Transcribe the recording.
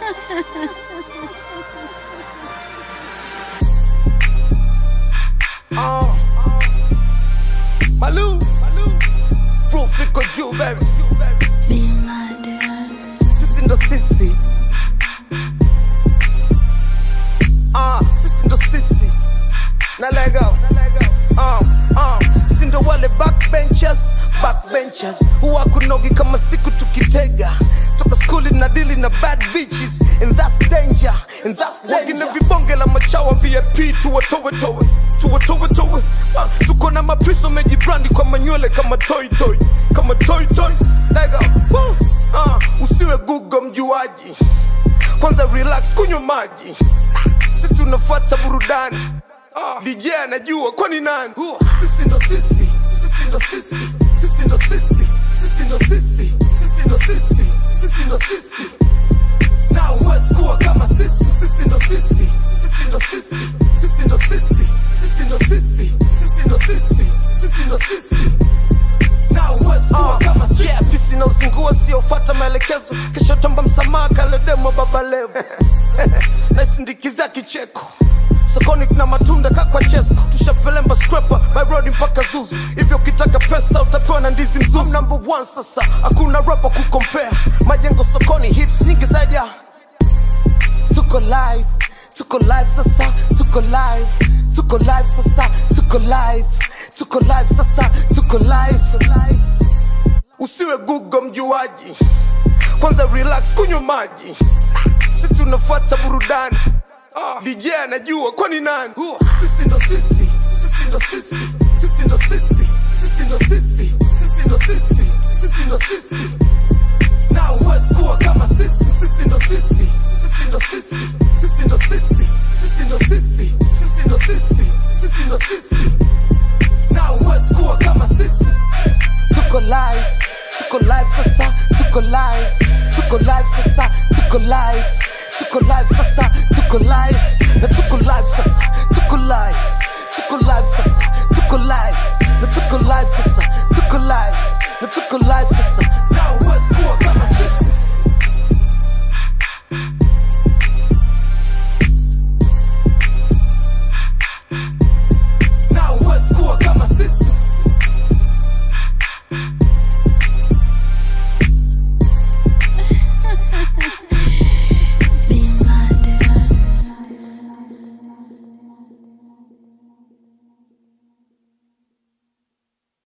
Uh. Malou, proof iko juu baby, Being like that. sisi ndo sisi. Uh, sisi ndo sisi. Na lego. Uh, uh, sisi ndo wale backbenchers, backbenchers. Huwa kunogi kama siku tukitega. Toka skuli na dili na bad bitches and that's danger, and that's danger. Wengine vibonge la machawa VIP tuwatowe towe, tuwatowe towe. Uh, tuko na mapriso mejibrandi kwa manywele kama toy toy, kama toy toy. Lego. Woo. Uh, usiwe gugo mjuaji kwanza relax kunywa maji si tunafuata burudani Ah, dj anajua kwani nani sisi ndo sisi sisi ndo sisi sisi ndo sisi sisi ndo sisi sisi ndo sisi sisi ndo sisi na huwezi kuwa kama sisi sisi ndo sisi sisi ndo sisi sisi ndo sisi sisi ndo sisi sisi ndo sisi sisi ndo sisi na huwezi kuwa kama sisi yeah, pisi na uzingua siofata maelekezo kesho tamba msamaha kaledemo baba levo naisindikiza kicheko sokoni na matunda kakwa chesko tushapelemba scraper by road mpaka zuzu hivyo ukitaka pesa utapewa na ndizi mzuzu I'm number one sasa hakuna rapa kukompea majengo sokoni hits nyingi zaidi ya tuko live tuko live sasa tuko live tuko live sasa tuko live tuko live sasa tuko live usiwe gugo mjuaji kwanza relax kunywa maji si tunafuata burudani Ah, dj anajua kwani nani sisi ndo sisi sisi ndo sisi sisi ndo sisi sisi ndo sisi sisi ndo sisi sisi ndo sisi na huwezi kuwa kama sisi sisi ndo sisi sisi ndo sisi sisi ndo sisi sisi ndo sisi sisi ndo sisi sisi ndo sisi na huwezi kuwa kama sisi tuko live tuko live sasa tuko live tuko live sasa tuko live tuko live sasa tuko live na tuko live sasa tuko live tuko live sasa tuko live na tuko live sasa tuko live na tuko live sasa